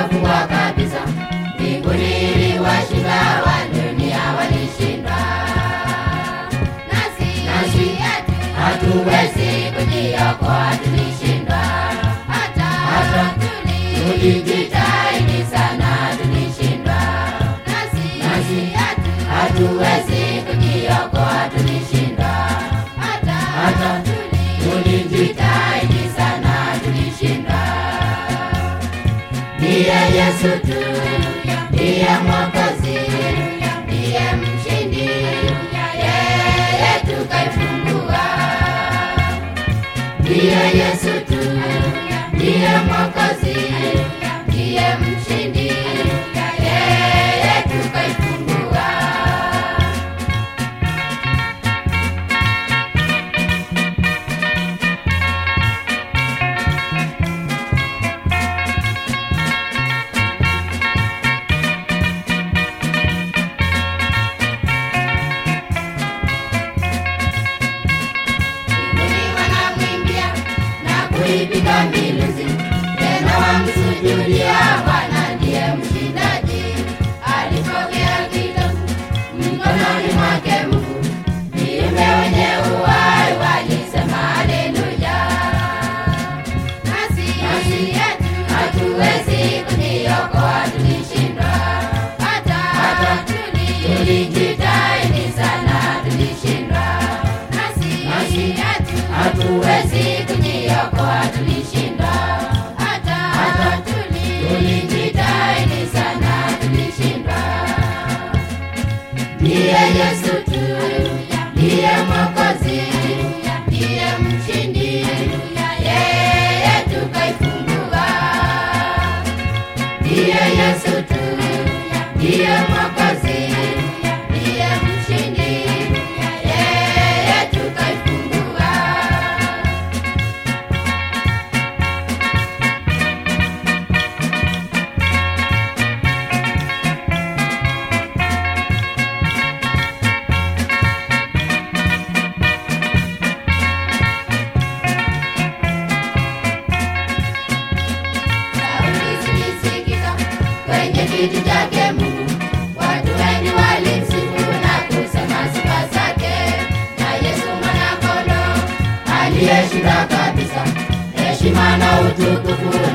wakafungwa kabisa. Mbinguni iliwashinda, wa dunia walishindwa. Nasi nasi hatuwezi kujiokoa, tulishindwa. Hata hata tulijitahidi sana, tulishindwa. Nasi nasi hatuwezi kujiokoa, tulishindwa. Hata hata tulijitahidi sana, tulishindwa. Ndiye Yesu tu, ndiye Mwokozi, ndiye mshindi, yeye tukaifungua. Ndiye Yesu tu, ndiye Mwokozi, ndiye mshindi, yeye tukaifungua. mbinguni wanamwimbia na kuipiga miluzi, tena wamsujudia Bwana ndiye mshindaji. Alipokea kitabu mkononi mwake Mungu, viumbe wenye uhai walisema haleluya. Nasi nasi hatuwezi kujiokoa, tulishindwa. Hata hata tulijitahidi sana, tulishindwa. Nasi nasi hatuwezi kujiokoa, tulishindwa. Hata hata tulijitahidi sana, tulishindwa. Ndiye Yesu tu, ndiye Mwokozi, ndiye mshindi, yeye tukaifungua. Ndiye Yesu tu, ndiye Mwokozi, ndiye mshindi, yeye tukaifungua. Sauti zilisikika kwenye kiti chake Mungu, watu wengi walimsifu na kusema sifa zake. Na Yesu mwana-kondoo aliyeshinda kabisa, heshima na utukufu